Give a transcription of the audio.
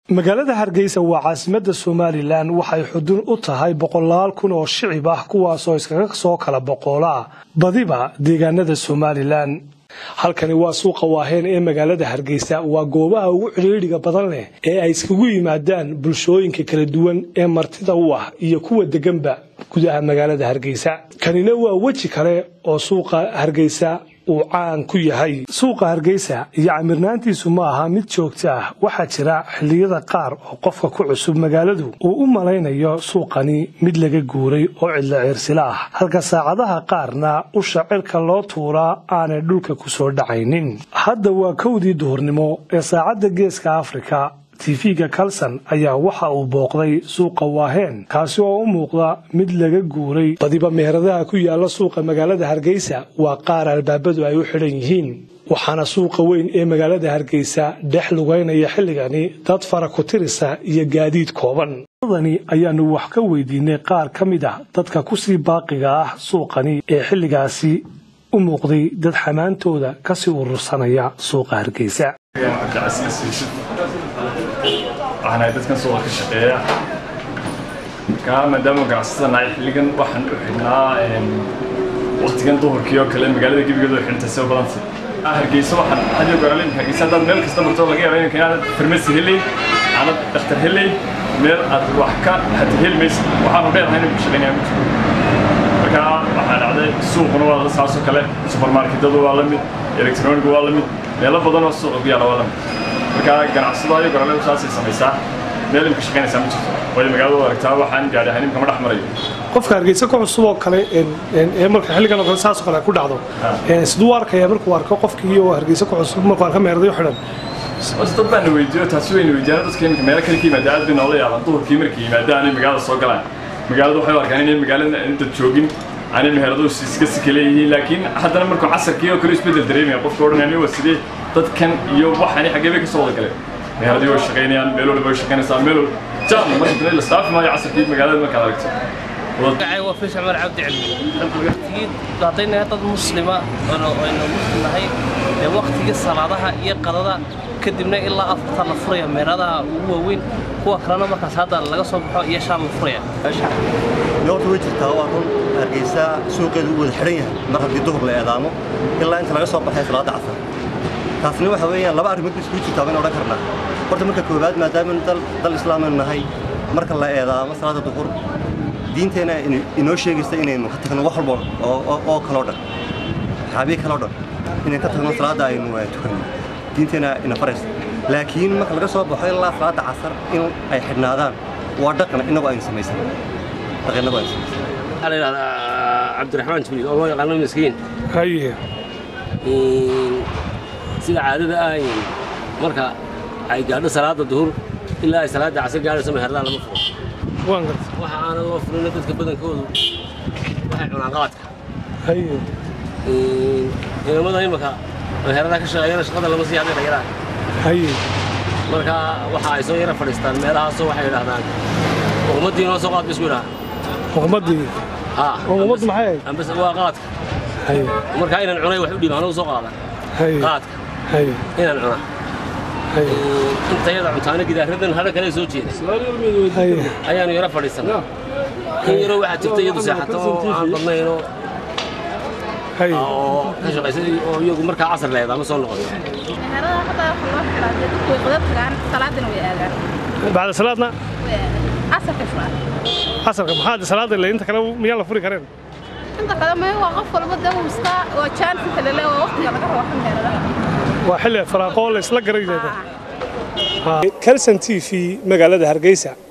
magaalada hargeysa waa caasimadda somalilan waxay xudun u tahay boqolaal kun oo shicib ah kuwaasoo iskaga soo kala boqoolaa badiba deegaanada somalilan halkani waa suuqa waaheen ee magaalada hargeysa waa goobaha ugu cidhiidhiga badan leh ee ay iskagu yimaadaan bulshooyinka kala duwan ee martida u ah iyo kuwa deganba gudaha magaalada hargeysa kanina waa weji kale oo suuqa hargeysa uu caan ku yahay suuqa hargeysa iyo camirnaantiisu ma aha mid joogto ah waxaa jira xilliyada qaar oo qofka ku cusub magaaladu uu u malaynayo suuqani mid laga guuray oo cidlo ciirsila ah halka saacadaha qaarna usha cirka loo tuuraa aanay dhulka ku soo dhacaynin hadda waa kowdii duhurnimo ee saacadda geeska afrika tv-ga kalson ayaa waxa uu booqday suuqa waaheen kaasi oo u muuqda mid laga guuray badiba meheradaha ku yaala suuqa magaalada hargeysa waa qaar albaabadu ay u xidhan yihiin waxaana suuqa weyn ee magaalada hargeysa dhex lugaynaya xilligani dad fara ku tirisa iyo gaadiid kooban dani ayaanu wax ka weydiinay qaar ka mid ah dadka kusii baaqiga ah suuqani ee xilligaasi u muuqday dad xamaantooda kasii urursanaya suuqa hargeysa waxaan ahay dadkan suuqa ka shaqeeya markaa maadaama ganacsatada nahay xilligan waxaan u xidhnaa waqtigan duhurkii oo kale magaalada gebigeedu ay xidhantay soo badantay hargeysa waxaan hadiyo goraalin hargeysa haddaad meel kasta marto laga yaaba inanka inaad farmasi helay aanad dhakhtar helay meel aad wax ka hata heli maysa waxaanu dheerahay inay ku shaqeynayaan ma jiro markaa waxaa dhacday suuquna waa la saasoo kale supermarketadu waa la mid electronigu waa la mid meelo badan oo suuqa ku yaala waa la mid markaa ganacsado ayo goraaladu saasay samaysaa meel imka shaqaynaysaa ma jirto waayo magaalada aragtaa waxaan gaadhi ahaan imka ma dhex marayo qofka hargeysa ku cusub oo kale ee marka xilligan oo kale saasoo kale ku dhacdo siduu arkaya markuu arko qofkii oo hargeysa ku cusub markuu arko meeradayo xidhan bas dad baana weydiiyo taasi wayna weydiiyaan dadka imika meelo kale ka yimaada aad bay noola yaabaan duhurkii markay yimaadaan ay magaalada soo galaan magaalada waxay u arkaan inay magaalada dad joogin aanay meheradu iska sika leeyihiin laakiin haddana markuu casarkii oo kale isbedel dareemaya qofka odhanaya waa sidee dadkan iyo waxani xaggee bay ka soo wada galeen meheradii way shaqaynayaan meel walba way shaqaynaysaa meel walba jam marka la staafi maayo casarkii magaalada markaad aragto magacay waa fiis cumar cabdi cilmi haddaynahay dad muslima aynu muslim nahay ee waktigii salaadaha iyo qadada kadibna ilaa afarta la furaya meeradaha ugu waaweyn kuwa kalena markaas hadda laga soo baxo iyo shaan la furaya yoorta way jirtaa waa run hargeysa suuqeedu u wada xidhan yahay mar haddii duhur la eedaamo ilaa inta laga soo baxay salaada casar taasna waxa weeyaan laba arrimood ba iskugu jirtaa baynu odhan karnaa horta marka koowaad maadaamanu dal islaamanu nahay marka la eedaamo salaada duhur diinteenna inoo sheegaysa inaynu ka tagno wax walba oo kaloo dhan xaabiye kaloo dhan inaynu ka tagno salaadda aynu tukanno diinteenna ina faraysa laakiin marka laga soo baxo ilaa salaadda casar in ay xidhnaadaan waa dhaqan innagu aynu samaysan dhaqan innagu aynu samaysan waxaa la yidhahdaa cabdiraxmaan jibriil oo loo yaqaano miskiin haye sida caadada ah marka ay gaadho salaada duhur ilaa ay salaada casar gaadhayso meherdaa lama furo waan garta waxa aanan loo furina dadka badankoodu waxay cunaan qaadka haye inamada imaka meheradaha ka shaqeeyana shaqada lama sii hadhay dhayaraa haye marka waxa ay soo yara fadhiistaan meelahaasoo waxay yidhaahdaan uqmadii noo soo qaad ba isku yidhaha muqmadii haa muqmaddu maxay ahayd ambas waa qaadka haye marka inaan cunay wax u dhiib anagu soo qaada haye qaadka haye inaan cuna haye intayada cuntaana gidaaradan hadha kale soo jeeda haye ayaanu yara fadhiisanaa in yaroo waxaa jirta iyadu seexato oo aan badnaynoo haye oo ka shaqaysa oo iyagu markaa casar leedaa ma soo noqoto meherada hadda waxa loo xiraa dee dadku way qadab tagaan salaadina way aadaan bacda salaadna way aadaan casarka furaa casarka maxaa salaada ile inta kale miyaan la furi kareen inta kale may waa qof walba dee uu iska waa chance inta lele waa waqtiga laga rabo meheradaha waa xilli faraaqo la isla garay kalson t v magaalada hargeysa